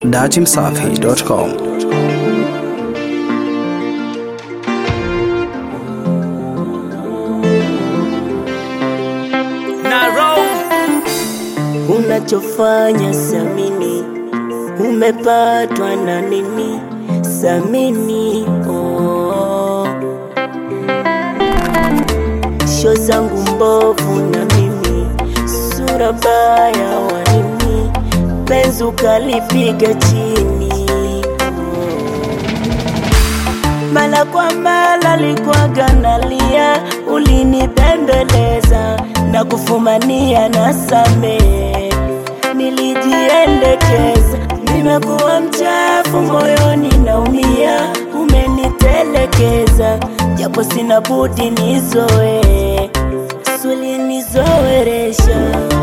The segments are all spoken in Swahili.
datimsafi.com Unachofanya Samini, umepatwa na nini? Samini, oh. Sho zangu mbovu na mimi, sura baya wa nini? Penzi ukalipiga chini, mala kwa mala likwaga nalia, ulinibembeleza na kufumania na samehe, nilijiendekeza, nimekuwa mchafu moyoni naumia, umenitelekeza, japo sina budi nizoe, suli nizoeresha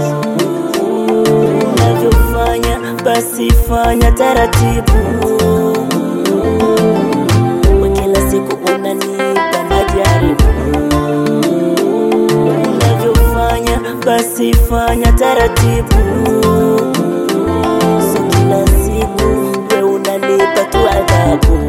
unavyofanya, basi fanya taratibu kwa kila siku unanipa majaribu unavyofanya basi fanya taratibu so kila siku we unanipa tu adhabu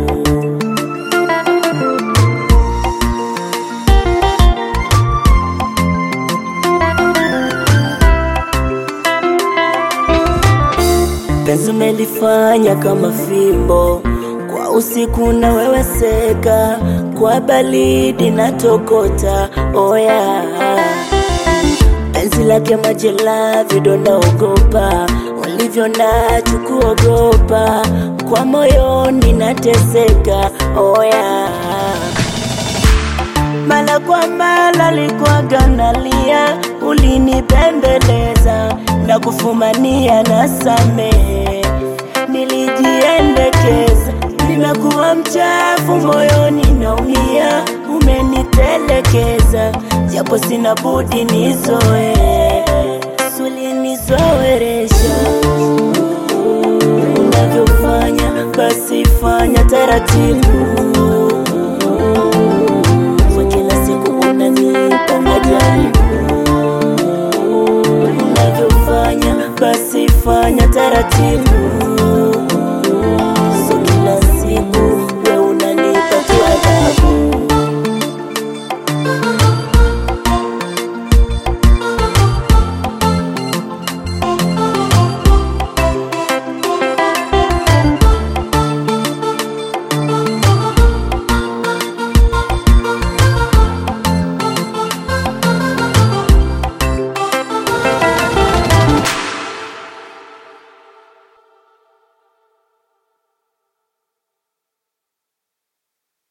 penzi umelifanya kama fimbo kwa usiku na wewe seka kwa balidi na tokota oya penzi lake majela vidonda ogopa ulivyo nacho kuogopa kwa moyoni nateseka oya mala kwa mala likwaga nalia, ulinipembeleza na kufumania na samehe, nilijiendekeza, nimekuwa mchafu moyoni naumia, umenitelekeza, japo sina budi nizoe, suli nizoeresha unavyofanya, basi fanya taratibu kwa kila siku unanipa majaribu unavyofanya basi fanya taratibu